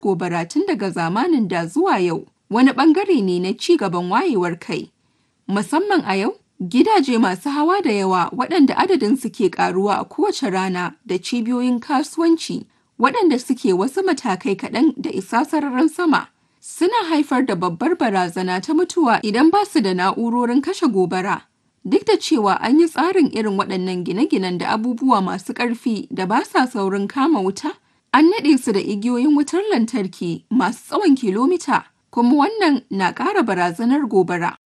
gobara tun daga zamanin da zuwa yau wani ɓangare ne na ci gaban wayewar kai. Musamman a yau, gidaje masu hawa da yawa waɗanda adadinsu ke ƙaruwa a kowace rana da cibiyoyin kasuwanci waɗanda suke wasu matakai kaɗan da isa sararin sama suna haifar da babbar barazana ta mutuwa idan ba su da na'urorin kashe gobara. Duk da cewa an yi tsarin irin waɗannan gine-ginen da abubuwa masu ƙarfi da ba sa saurin kama wuta, an naɗe su da igiyoyin wutar lantarki masu tsawon kilomita, kuma wannan na ƙara barazanar gobara.